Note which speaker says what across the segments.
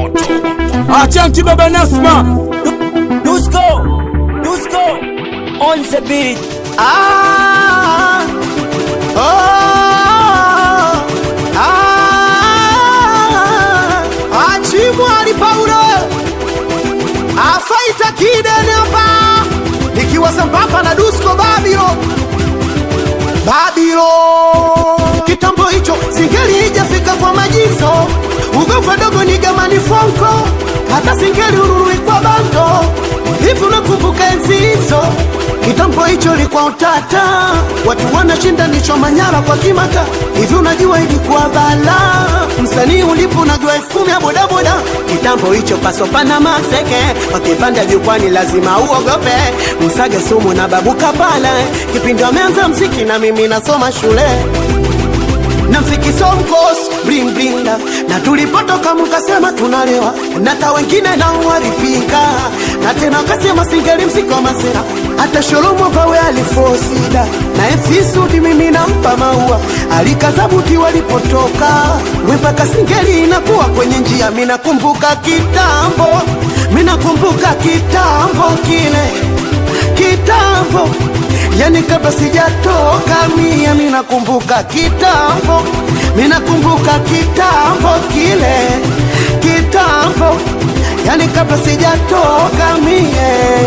Speaker 1: Achanki baba Nasma
Speaker 2: Dusko, Dusko, on the beat.
Speaker 3: Ah, oh, ah, Achimwali Paulo afaita kidene hapa nikiwa sambamba na Dusko Babilo Babilo kitambo hicho singeli ijafika kwa majizo ugofa dogo ni gamani fonko hata singeli ururui kwa bando hivi unakumbuka enzi hizo kitambo hicho likuwa utata watu wanashindanishwa manyara kwa kimata hivi unajua ilikuwa bala msanii ulipo unajua elfu kumi ya bodaboda kitambo hicho pasopana maseke wakipanda jukwani lazima uogope msage sumu na babu kapala kipindi ameanza mziki na mimi nasoma shule na mfikiso mkos bling bling da na tulipotoka mkasema tunalewa na ta wengine nao walipinga na tena wakasema singeli msiko masera hata sholomo pawe alifosida na MC Sudi mimi nampa maua alikazabuti walipotoka mpaka singeli inakuwa kwenye njia mimi nakumbuka kitambo mimi nakumbuka kitambo kile kitambo yani kabla sijatoka mia mi nakumbuka kitambo mi nakumbuka kitambo kile kitambo yani kabla sijatoka mie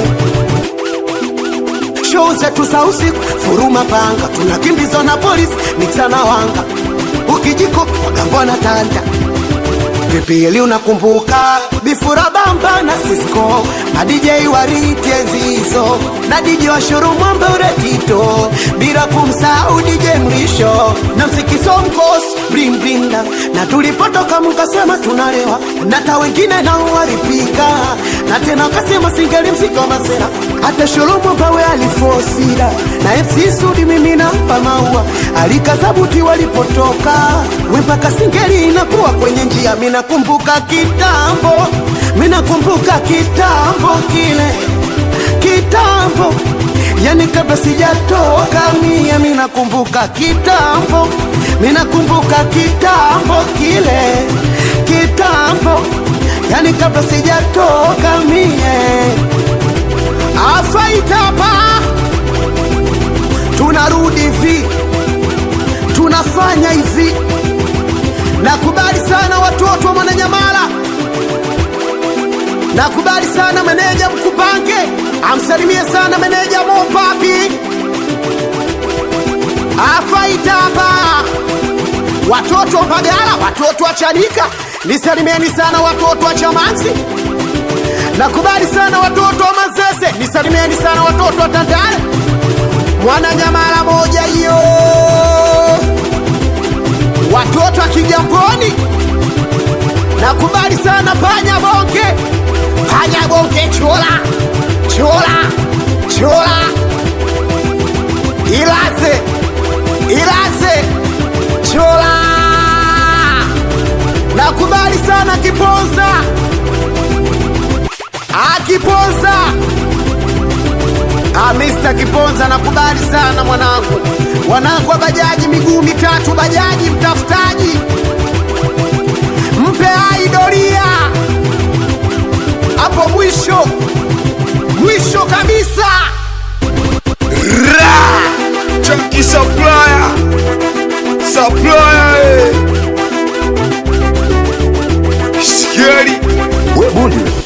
Speaker 3: show zetu za usiku furuma panga tunakimbizwa na polisi miksana wanga ukijiko wagambwa na tanda vipili unakumbuka bifura bamba na Cisco na DJ wariti enzi hizo na DJ wa shuru mwambe uretito bila kumsahau DJ mlisho na msikiso mkos bling bling da na tulipotoka mkasema tunalewa na ta wengine nao walipika na tena wakasema singeli msiko masera hata shulumu pawe alifosida na FC Sudi mimi nampa maua alikazabuti walipotoka mpaka singeli inakuwa kwenye njia mimi nakumbuka kitambo mimi nakumbuka kitambo kile kitambo yani kabla sijatoka mia mimi nakumbuka kitambo mimi nakumbuka kitambo kile kitambo yani kabla sijatoka mie afaitapa tunarudi hivi tunafanya hivi nakubali sana watoto wa mwananyamala nakubali sana meneja mkupange amsalimie sana meneja mopapi afaitapa watoto wa mbagala watoto wa chanika nisalimieni sana watoto wa chamansi nakubali sana watoto wa mazese nisalimieni sana watoto wa tandale mwananyamala moja hiyo watoto wa kigamboni nakubali sana panya bonge panya bonge chola chola chola ilaze ilaze chola nakubali sana kiponza akiponza Ah, Mr. Kiponza nakubali sana mwanangu, wanangu wa bajaji miguu mitatu, bajaji mtafutaji, mpe hai doria hapo mwisho mwisho kabisa.
Speaker 1: Ra Chunky Supplier Supplier eh. Scary
Speaker 4: We bundi